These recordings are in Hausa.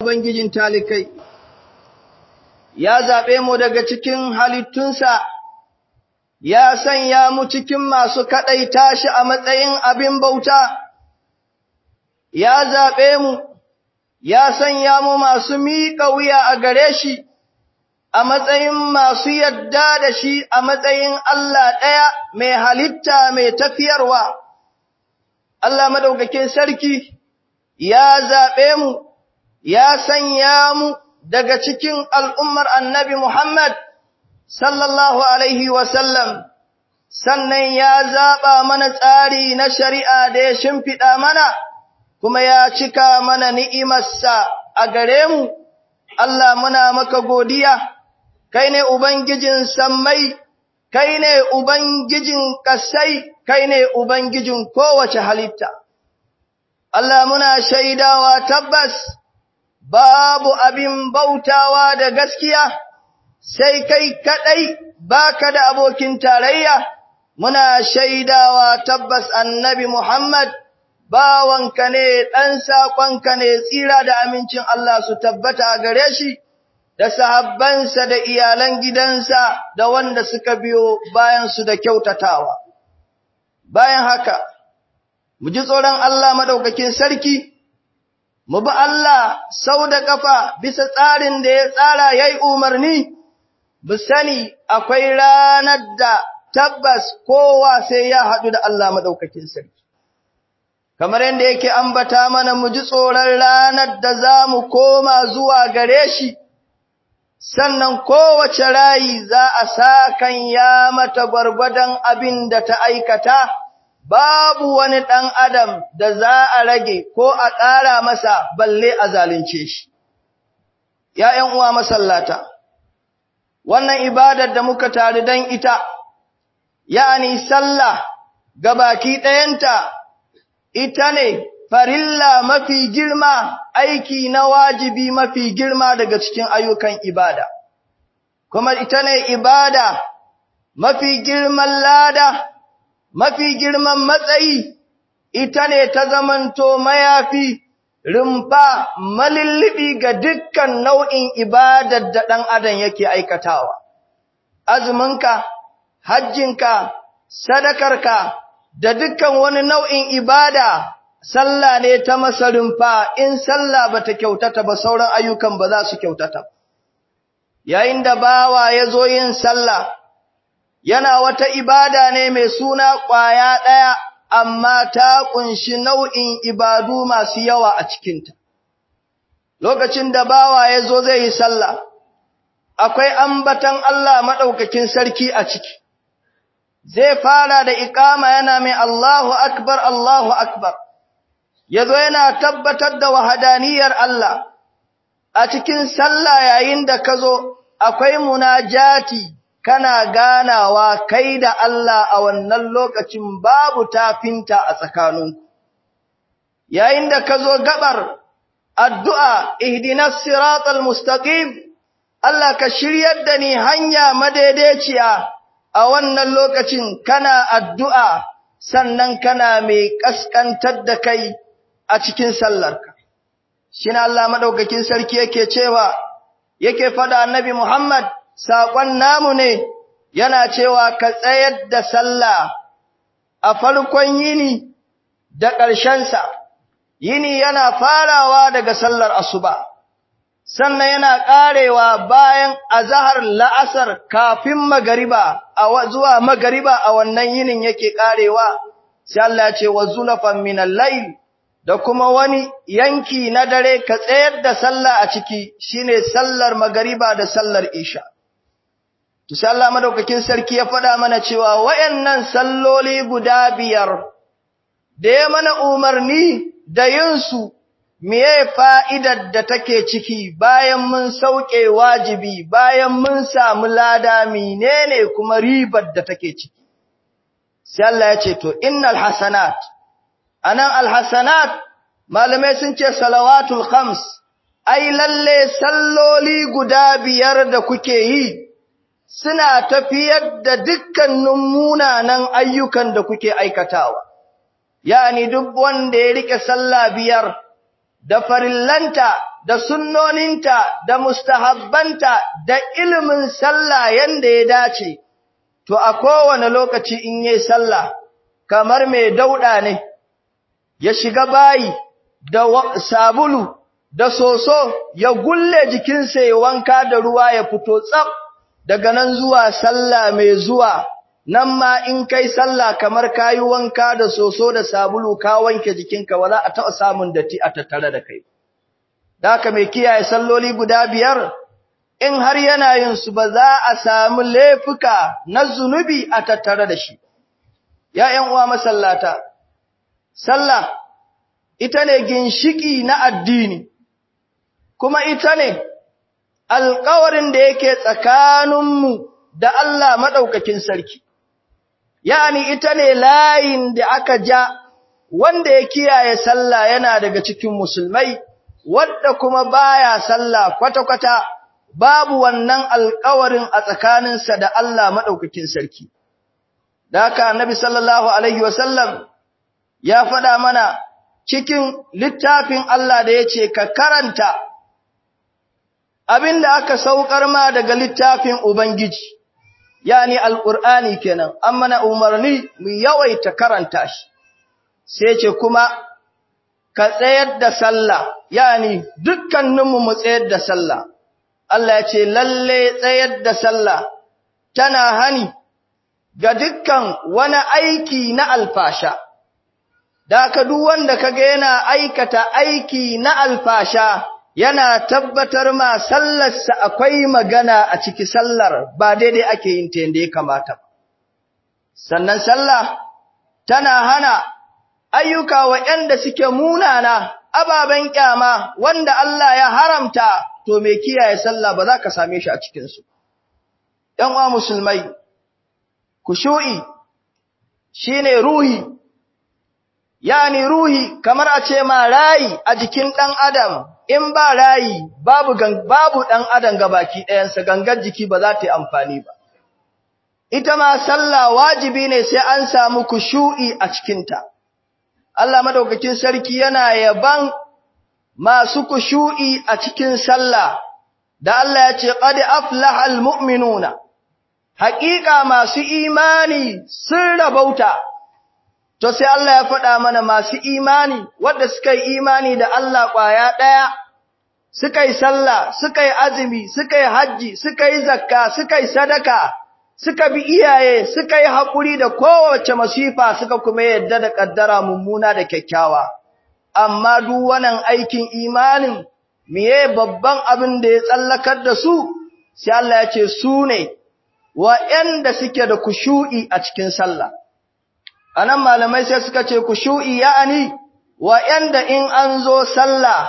Ubangijin talikai, ya zaɓe mu daga cikin halittunsa, ya sanya mu cikin masu kaɗaita shi a matsayin abin bauta, ya zaɓe mu, ya sanya mu masu miƙa wuya a gare shi, a matsayin masu yadda da shi a matsayin Allah ɗaya mai halitta mai tafiyarwa. Allah madaukakin sarki ya zaɓe mu, ya sanya mu daga cikin al'ummar annabi Muhammad sallallahu Alaihi wasallam, sannan ya zaɓa mana tsari na shari'a da ya shimfiɗa mana, kuma ya cika mana ni'imarsa a gare mu, Allah muna maka godiya, kai ne Ubangijin sammai, kai ne Ubangijin ƙasai, kai ne Ubangijin kowace halitta. Allah muna shaidawa tabbas babu abin bautawa da gaskiya sai kai kadai baka da abokin tarayya muna shaidawa tabbas annabi Muhammad bawanka ne dan sakonka ne tsira da amincin Allah su tabbata gare shi da sahabbansa da iyalan gidansa da wanda suka biyo bayan su da kyautatawa bayan haka mu ji tsoron Allah madaukakin sarki mu bi Allah sau da ƙafa bisa tsarin da ya tsara ya yi umarni, mu sani akwai ranar da tabbas kowa sai ya haɗu da Allah maɗaukakin sarki. Kamar yadda yake ambata mana mu ji tsoron ranar da za mu koma zuwa gare shi, sannan kowace rayi za a sa kan ya mata gwargwadon abin da ta aikata. babu wani ɗan adam da za a rage ko a ƙara masa balle a zalunce shi. ‘Ya'yan uwa masallata, wannan ibadar da muka tare don ita, ya'ani sallah ga baki ɗayanta, ita ne farilla mafi girma aiki na wajibi mafi girma daga cikin ayyukan ibada, kuma ita ne ibada mafi girman lada. mafi girman matsayi ita ne ta zamanto mayafi rumfa malillibi ga dukkan nau'in ibadar da ɗan adam yake aikatawa azuminka hajjinka sadakarka da dukkan wani nau'in ibada sallah ne ta masa rumfa in sallah bata kyautata ba sauran ayyukan ba za su kyautata yayin da bawa ya zo yin sallah yana wata ibada ne mai suna ƙwaya ɗaya, amma ta ƙunshi nau'in ibadu masu yawa a cikinta. Lokacin da bawa ya zo zai yi sallah, akwai ambatan Allah maɗaukakin sarki a ciki, zai fara da iƙama yana mai Allahu Akbar, Allahu Akbar, ya zo yana tabbatar da wahadaniyar Allah, a cikin sallah yayin da ka zo akwai munajati. kana ganawa kai da Allah a wannan lokacin babu tafinta a tsakaninku. Yayin da ka zo gabar addu'a, ihdinas siratal mustaqim, Allah ka shiryar da ni hanya madaidaiciya a wannan lokacin kana addu'a sannan kana mai ƙasƙantar da kai a cikin sallarka. Shin Allah maɗaukakin sarki yake cewa, yake faɗa annabi Muhammad, saƙon namu ne yana cewa ka tsayar da sallah a farkon yini da ƙarshensa, yini yana farawa daga sallar asuba, sannan yana ƙarewa bayan azahar la'asar kafin magariba, zuwa magariba a wannan yinin yake ƙarewa, sai Allah ce wa zulafan minan lail da kuma wani yanki na dare ka tsayar da sallah a ciki shine sallar magariba da sallar isha. Tusa Allah madaukakin sarki ya faɗa mana cewa wayannan salloli guda biyar da ya mana umarni da yinsu miye fa'idar da take ciki bayan mun sauke wajibi bayan mun samu lada menene kuma ribar da take ciki. Sai Allah ya ce to innal hasanat anan alhasanat malamai sun ce salawatul khams ai lalle salloli guda biyar da kuke yi suna tafiyar da dukkanin munanan ayyukan da kuke aikatawa, yani duk wanda ya rike sallah biyar da farillanta da sunnoninta da mustahabbanta da ilimin sallah yanda ya dace to a kowane lokaci in yi sallah kamar mai dauda ne ya shiga bayi da sabulu da soso ya gulle jikinsa ya wanka da ruwa ya fito tsaf daga nan zuwa sallah mai zuwa nan ma in kai sallah kamar kayi wanka da soso da sabulu ka wanke jikinka wala a taɓa samun datti a tattare da kai daka mai kiyaye salloli guda biyar in har yana yin su ba za a samu laifuka na zunubi a tattare da shi ya ƴan uwa masallata sallah ita ne ginshiki na addini kuma ita ne alƙawarin da yake tsakaninmu da Allah maɗaukakin sarki yani ita ne layin da aka ja wanda ya kiyaye sallah yana daga cikin musulmai wanda kuma baya sallah kwata-kwata babu wannan alƙawarin a tsakaninsa da Allah madaukakin sarki da haka annabi sallallahu alaihi wasallam ya faɗa mana cikin littafin Allah da yace ka karanta abinda aka saukar ma daga littafin ubangiji yani alqur'ani kenan amma na umarni mu yawaita karanta shi sai ce kuma ka tsayar da sallah yani dukkaninmu mu tsayar da sallah Allah ya ce lalle tsayar da sallah tana hani ga dukkan wani aiki na alfasha da ka duk wanda kaga yana aikata aiki na alfasha yana tabbatar ma sallarsa akwai magana a ciki sallar ba daidai ake yin ta yadda ya kamata sannan sallah tana hana ayyuka waɗanda suke munana ababen kyama wanda Allah ya haramta to me kiyaye sallah ba za ka same shi a cikin su ɗan uwa musulmai kushu'i shine ruhi yani ruhi kamar a ce ma rayi a jikin ɗan adam in ba rayi babu babu ɗan adam gabaki ɗayansa gangar jiki ba za ta yi amfani ba ita ma sallah wajibi ne sai an samu kushu'i a cikinta Allah madaukakin sarki yana yaban masu kushu'i a cikin sallah da Allah ya ce qad aflahal mu'minuna haƙiƙa masu imani sun rabauta to sai Allah ya faɗa mana masu imani wanda suka yi imani da Allah ƙwaya ɗaya suka yi sallah suka yi azumi suka yi hajji suka yi zakka suka yi sadaka suka bi iyaye suka yi haƙuri da kowace masifa suka kuma yadda da ƙaddara mummuna da kyakkyawa amma duk wannan aikin imanin miye babban abin da ya tsallakar da su sai Allah ya ce su ne wa'anda suke da kushu'i a cikin sallah anan malamai sai suka ce kushu'i ya'ani wa'anda in an zo sallah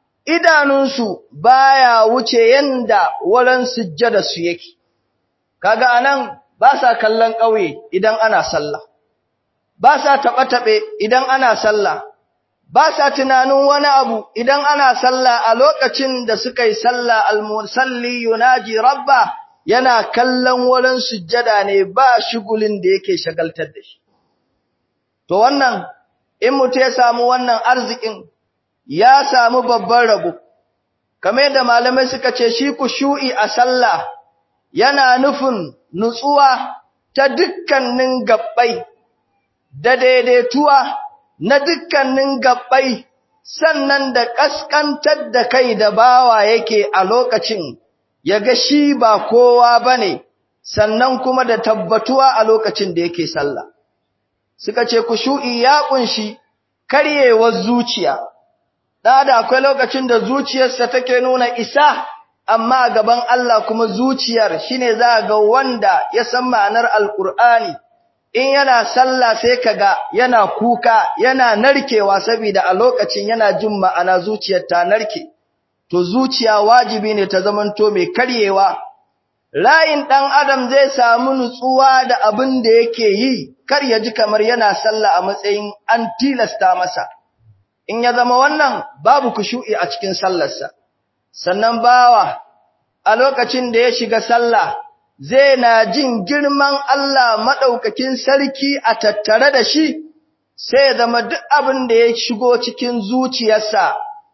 idanunsu baya wuce yanda wurin sujjada su yake kaga anan ba sa kallon ƙauye idan ana sallah ba sa taɓe-taɓe idan ana sallah ba sa tunanin wani abu idan ana sallah a lokacin da suka yi sallah al-musalli yunaji rabba yana kallon wurin sujjada ne ba shugulin da yake shagaltar da shi to wannan in mutum ya samu wannan arzikin ya samu babban rabo kamar yadda malamai suka ce shi kushu'i a sallah yana nufin nutsuwa ta dukkanin gabbai da daidaituwa na dukkanin gabbai sannan da kaskantar da kai da bawa yake a lokacin yaga shi ba kowa bane sannan kuma da tabbatuwa a lokacin da yake sallah suka ce kushu'i ya kunshi karyewar zuciya da da akwai lokacin da zuciyarsa take nuna isa amma gaban Allah kuma zuciyar shine za ga wanda ya san ma'anar alqur'ani in yana sallah sai kaga yana kuka yana narkewa saboda a lokacin yana jin ma'ana zuciyar ta narke to zuciya wajibi ne ta zamanto mai karyewa layin dan adam zai samu nutsuwa da abin da yake yi kar ya ji kamar yana sallah a matsayin an tilasta masa in ya zama wannan babu kushu'i a cikin sallarsa sannan bawa a lokacin da ya shiga sallah zai na jin girman Allah madaukakin sarki a tattare da shi sai ya zama duk abin da ya shigo cikin zuciyarsa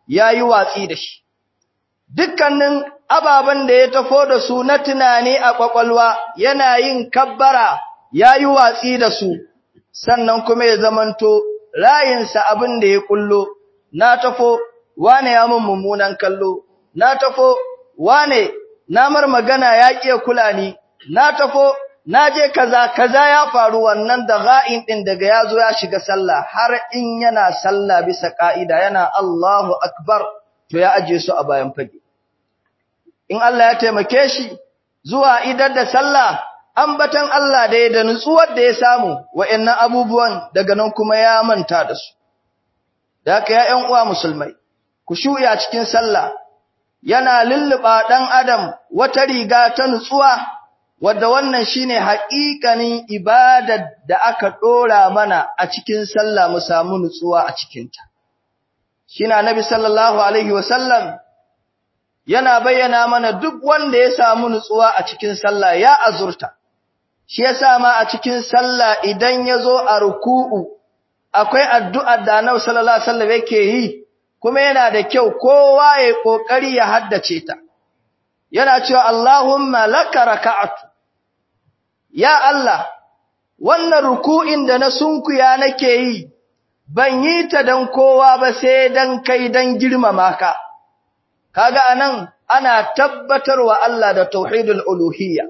ya yi watsi da shi. Dukkanin ababen da ya tafo da su na tunani a ƙwaƙwalwa yana yin kabbara ya yi watsi da su, sannan kuma ya zamanto rayinsa abin da ya ƙullo, na tafo wane ya mun mummunan kallo, na tafo wane na mar magana ya ƙiya kula ni, na tafo na je kaza kaza ya faru wannan da ga'in din daga yazo ya shiga sallah har in yana sallah bisa ka'ida yana Allahu akbar to ya aje su a bayan fage in Allah ya taimake shi zuwa idar da sallah ambatan Allah da ya da nutsuwar da ya samu wa'annan abubuwan daga nan kuma ya manta da su da haka ya ƴan uwa musulmai ku shuya cikin sallah yana lulluba dan adam wata riga ta nutsuwa wadda wannan shine haƙiƙanin ibadar da aka ɗora mana a cikin sallah mu samu nutsuwa a cikinta. Shine Annabi sallallahu alaihi wasallam yana bayyana mana duk wanda ya samu nutsuwa a cikin sallah ya azurta. Shi yasa ma a cikin sallah idan ya zo a ruku'u akwai addu'ar da Annabi sallallahu alaihi wasallam yake yi kuma yana da kyau kowa ya kokari ya haddace ta. yana cewa Allahumma laka raka'atu ya Allah wannan ruku'in da na sunkuya nake yi ban yi ta dan kowa ba sai dan kai dan girmama ka kaga anan ana tabbatarwa Allah da tauhidul uluhiyya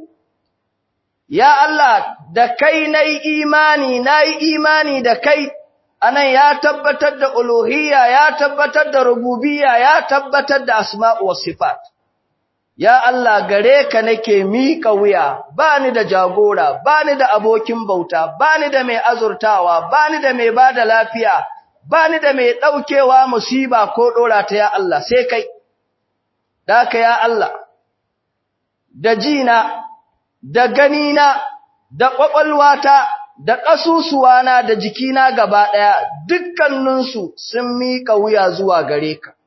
ya Allah da kai nayi imani nayi imani da kai anan ya tabbatar da uluhiyya ya tabbatar da rububiyya ya tabbatar da asma'u was sifat Ya Allah gare ka nake miƙa wuya, ba ni da jagora, ba ni da abokin bauta, ba ni da mai azurtawa, ba ni da mai ba da lafiya, ba ni da mai ɗaukewa musiba ko ɗora ta ya Allah, sai kai. Daka ya Allah, da jina, da ganina, da ƙwaƙwalwata, da ƙasusuwana da jikina gaba ɗaya, dukkaninsu sun miƙa wuya zuwa gare ka.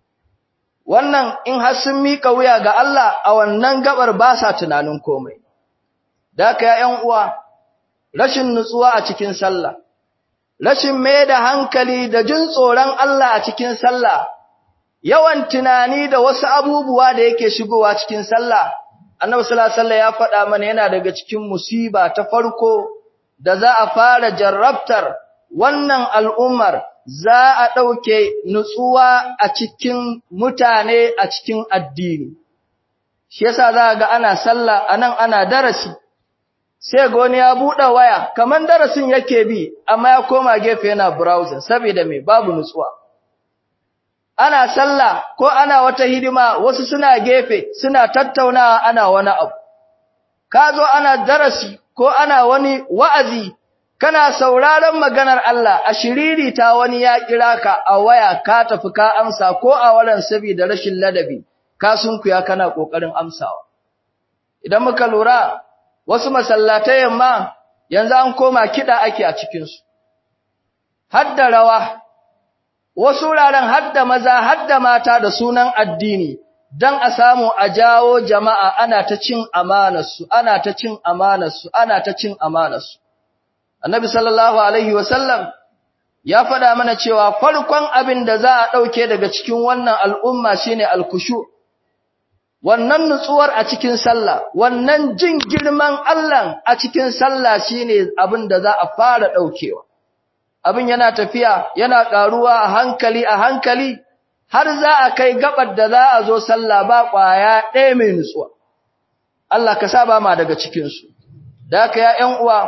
wannan in har sun mika wuya ga Allah a wannan gabar ba sa tunanin komai da haka ya uwa rashin nutsuwa a cikin sallah rashin mai da hankali da jin tsoron Allah a cikin sallah yawan tunani da wasu abubuwa da yake shigowa cikin sallah annabi sallallahu alaihi wasallam ya faɗa mana yana daga cikin musiba ta farko da za a fara jarrabtar wannan al'ummar za a ɗauke nutsuwa a cikin mutane a cikin addini. Shi yasa za ga ana sallah a nan ana darasi, sai ga wani ya buɗe waya, kamar darasin yake bi, amma ya koma gefe yana browsing, saboda mai babu nutsuwa. Ana sallah ko ana wata hidima wasu suna gefe, suna tattaunawa ana wani abu. Ka zo ana darasi ko ana wani wa'azi kana sauraron maganar Allah a shiriri ta wani ya kira ka a waya ka tafi ka amsa ko a waran saboda rashin ladabi ka sunkuya kana kokarin amsawa idan muka lura wasu masallatai yamma yanzu an koma kida ake a cikin su hadda rawa wasu wuraren hadda maza hadda mata da sunan addini dan a samu a jawo jama'a ana ta cin amanarsu ana ta cin amanarsu ana ta cin amanarsu Annabi sallallahu alaihi wasallam ya faɗa mana cewa farkon abin da za a ɗauke daga cikin wannan al'umma shine alkushu. Wannan nutsuwar a cikin sallah, wannan jin girman Allah a cikin sallah shine abin da za a fara ɗaukewa. Abin yana tafiya, yana ƙaruwa a hankali a hankali, har za a kai gabar da za a zo sallah ba ƙwaya ɗaya mai nutsuwa. Allah ka saba ma daga cikinsu. Da haka ya ‘yan uwa,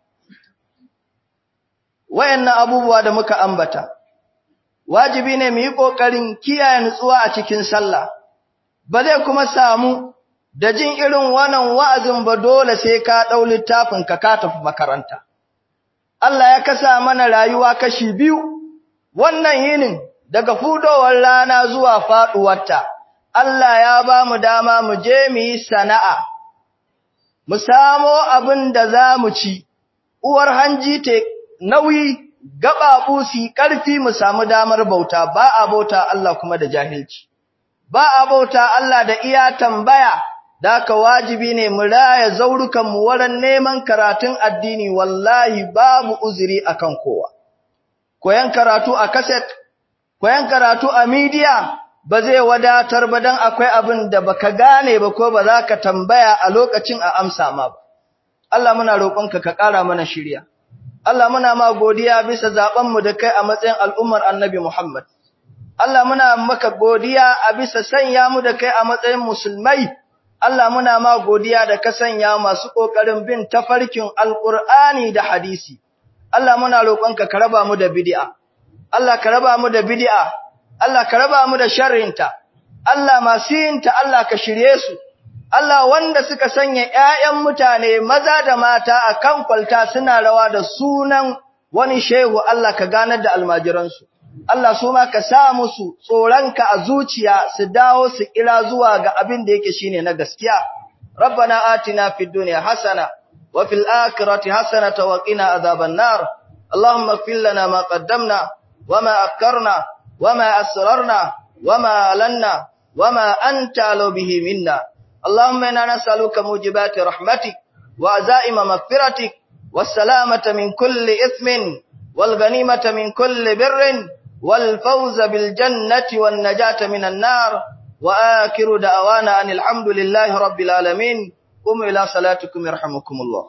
wayannan abubuwa da muka ambata wajibi ne mu yi kokarin kiyaye nutsuwa a cikin sallah ba zai kuma samu da jin irin wannan wa'azin ba dole sai ka dau littafin ka ka tafi makaranta Allah ya kasa mana rayuwa kashi biyu wannan yinin daga fudowar rana zuwa faduwarta Allah ya ba mu dama mu je mu yi sana'a mu samo abin da za mu ci uwar hanji te nauyi gababu su ƙarfi mu samu damar bauta ba a bauta Allah kuma da jahilci ba a bauta Allah da iya tambaya da aka wajibi ne mu raya zaurukan mu wurin neman karatun addini wallahi babu uzuri akan kowa koyan karatu a kaset koyan karatu a media ba zai wadatar ba dan akwai abin da baka gane ba ko ba za ka tambaya a lokacin a amsa ma ba Allah muna roƙonka ka ƙara mana shirya Allah muna ma godiya bisa zaben mu da kai a matsayin al'ummar Annabi Muhammad Allah muna maka godiya a bisa sanya mu da kai a matsayin musulmai Allah muna ma godiya da ka sanya masu ƙoƙarin bin tafarkin Alƙur'ani da hadisi. Allah muna roƙonka ka raba mu da bid'a. Allah ka raba mu da bid'a. Allah ka raba mu da sharrinta. Allah masu yinta Allah ka shirye su. Allah wanda suka sanya ƴaƴan mutane maza da mata a kan kwalta suna rawa da sunan wani shehu Allah ka ganar da almajiransu. Allah su ma ka sa musu tsoronka a zuciya su dawo su kira zuwa ga abin da yake shine na gaskiya. Rabbana atina fid dunya hasana wa fil akhirati hasanatan wa qina adhaban nar. Allahumma ighfir lana ma qaddamna wa ma akkarna wa ma asrarna wa ma alanna wa ma anta alu bihi minna. Allahumma inna nas'aluka mujibati rahmatik wa azaima maghfiratik was salamata min kulli ithmin wal ghanimata min kulli birrin والفوز بالجنة والنجاة من النار وآخر دعوانا أن الحمد لله رب العالمين قوموا إلى صلاتكم يرحمكم الله